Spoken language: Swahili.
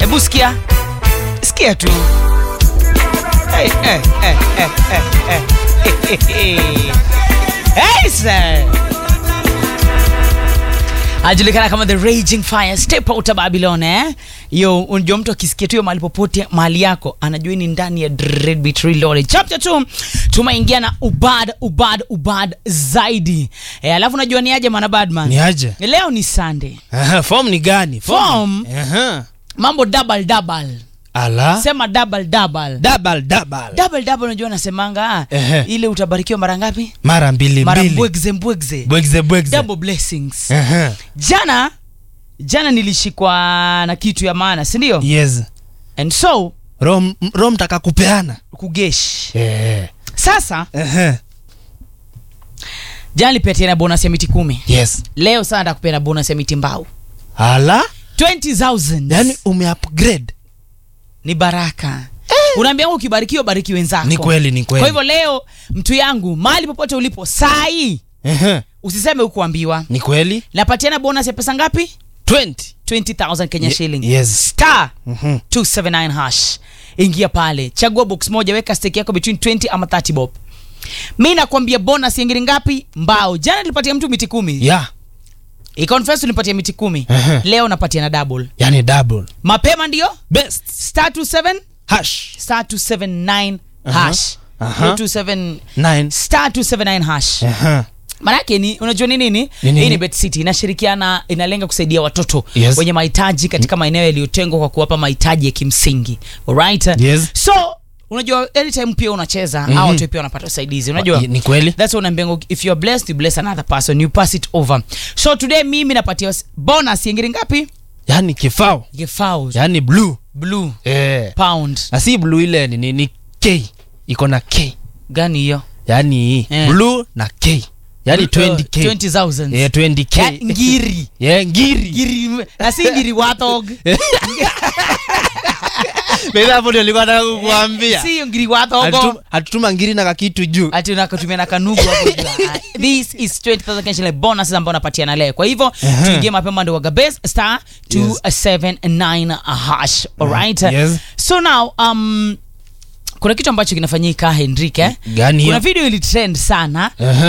hebu sikia sikia tu hey, hey, hey, hey, hey, hey, hey. Hey, sir. ajulikana kama the raging fire step out of babylon eh yo unajua mtu akisikia tu hiyo mahali popote mahali yako anajua hii ni ndani ya Dreadbeat Reloaded chapter 2 tumeingia na ubad ubad ubad zaidi eh, alafu unajua ni aje mana badman ni aje leo ni sunday Aha, form ni gani Form? Aha. mambo double double ala sema double double double double double double unajua nasemanga ah, Ehe. ile utabarikiwa mara ngapi mara mbili mara mbili mbwegze mbwegze bwegze bwegze double blessings Aha. jana jana nilishikwa na kitu ya maana si ndio yes and so roho m- roho mtaka kupeana kugesh Eh. sasa Aha. jana nilipeana bonus ya miti kumi yes leo sana ntakupena bonus ya miti mbao ala 20000 yani umeupgrade ni baraka unaambia ukibarikiwa bariki wenzako ni kweli ni kweli kwa hivyo leo mtu yangu mahali popote ulipo sai Aha. usiseme hukuambiwa ni kweli napatiana bonus ya pesa ngapi 20 20000 kenya Ye- shilling yes. star Mhm. 279 hash ingia pale chagua box moja weka stake yako between 20 ama 30 bob mi nakwambia bonus yengine ngapi mbao jana nilipatia mtu miti kumi yeah iconfess ulipatia miti kumi Ehe. leo napatia na double yani double mapema ndio best star 27 hash star 279 Aha. hash Aha. Hiyo 27 9 star 279 hash Aha. manake ni unajua ni nini Ni nini? hii ni bet city inashirikiana inalenga kusaidia watoto Yes. wenye mahitaji katika maeneo yaliyotengwa kwa kuwapa mahitaji ya kimsingi alright Yes. so unajua anytime pia unacheza mm Mhm. au watu pia wanapata usaidizi unajua ni kweli that's what unaambiwa if you are blessed you bless another person you pass it over so today mimi napatia s- bonus yengine ngapi yani kifao gefao yani blue blue eh. pound na si blue ile ni, ni, ni k iko na k gani hiyo yani Eh. blue na k yani 20k 20000 yeah, 20k Ya, ngiri yeah, ngiri ngiri na si ngiri wathog Baby, hapo ndio nilikuwa nataka kukuambia si hiyo ngiri wathogo Hatutu- hatutuma ngiri na kakitu juu ati unakatumia na kanugu hapo juu. Ah, this is 20000 Kenya shilling bonus ambao unapatia na leo kwa hivyo tuingie mapema ndio waga best star 279 hash alright Yes. so now um kuna kitu ambacho kinafanyika Henrike Gani hiyo? kuna video ilitrend sana Aha.